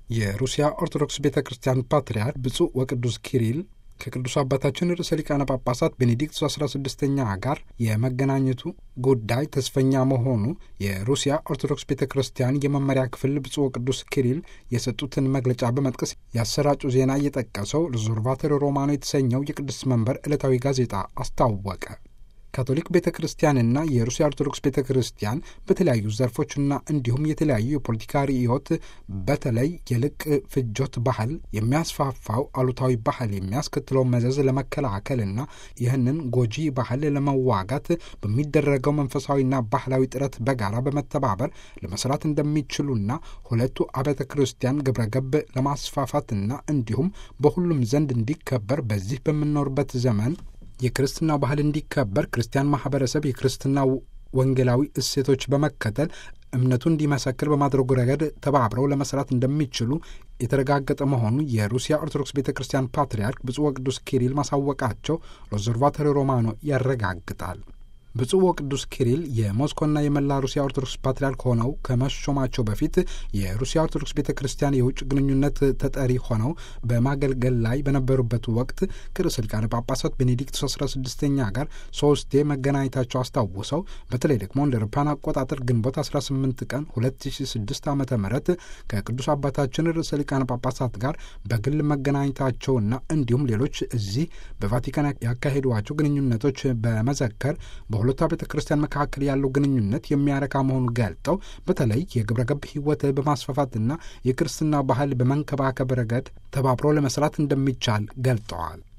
የሩሲያ ኦርቶዶክስ ቤተ ክርስቲያን ፓትርያርክ ብፁዕ ወቅዱስ ኪሪል ከቅዱስ አባታችን ርዕሰ ሊቃነ ጳጳሳት ቤኔዲክት 16ኛ ጋር የመገናኘቱ ጉዳይ ተስፈኛ መሆኑ የሩሲያ ኦርቶዶክስ ቤተ ክርስቲያን የመመሪያ ክፍል ብፁዕ ወቅዱስ ኪሪል የሰጡትን መግለጫ በመጥቀስ ያሰራጩ ዜና እየጠቀሰው ሪዞርቫቶሪ ሮማኖ የተሰኘው የቅዱስ መንበር ዕለታዊ ጋዜጣ አስታወቀ። ካቶሊክ ቤተ ክርስቲያንና የሩሲያ ኦርቶዶክስ ቤተ ክርስቲያን በተለያዩ ዘርፎችና እንዲሁም የተለያዩ የፖለቲካ ርዕዮት በተለይ የልቅ ፍጆት ባህል የሚያስፋፋው አሉታዊ ባህል የሚያስከትለው መዘዝ ለመከላከልና ይህንን ጎጂ ባህል ለመዋጋት በሚደረገው መንፈሳዊና ባህላዊ ጥረት በጋራ በመተባበር ለመስራት እንደሚችሉና ሁለቱ አብያተ ክርስቲያን ግብረገብ ለማስፋፋትና እንዲሁም በሁሉም ዘንድ እንዲከበር በዚህ በምንኖርበት ዘመን የክርስትና ባህል እንዲከበር ክርስቲያን ማህበረሰብ የክርስትና ወንጌላዊ እሴቶች በመከተል እምነቱ እንዲመሰክር በማድረጉ ረገድ ተባብረው ለመስራት እንደሚችሉ የተረጋገጠ መሆኑ የሩሲያ ኦርቶዶክስ ቤተ ክርስቲያን ፓትርያርክ ብፁዕ ወቅዱስ ኪሪል ማሳወቃቸው ሎዘርቫቶሪ ሮማኖ ያረጋግጣል። ብፁዕ ወቅዱስ ኪሪል የሞስኮና የመላ ሩሲያ ኦርቶዶክስ ፓትርያርክ ሆነው ከመሾማቸው በፊት የሩሲያ ኦርቶዶክስ ቤተ ክርስቲያን የውጭ ግንኙነት ተጠሪ ሆነው በማገልገል ላይ በነበሩበት ወቅት ከርዕሰ ሊቃነ ጳጳሳት ቤኔዲክት 16ኛ ጋር ሶስቴ መገናኘታቸው አስታውሰው በተለይ ደግሞ እንደ አውሮፓውያን አቆጣጠር ግንቦት 18 ቀን 2006 ዓ ም ከቅዱስ አባታችን ርዕሰ ሊቃነ ጳጳሳት ጋር በግል መገናኘታቸውና እንዲሁም ሌሎች እዚህ በቫቲካን ያካሄዷቸው ግንኙነቶች በመዘከር በሁለቱ ቤተ ክርስቲያን መካከል ያለው ግንኙነት የሚያረካ መሆኑን ገልጠው በተለይ የግብረ ገብ ሕይወት በማስፋፋትና የክርስትና ባህል በመንከባከብ ረገድ ተባብሮ ለመስራት እንደሚቻል ገልጠዋል።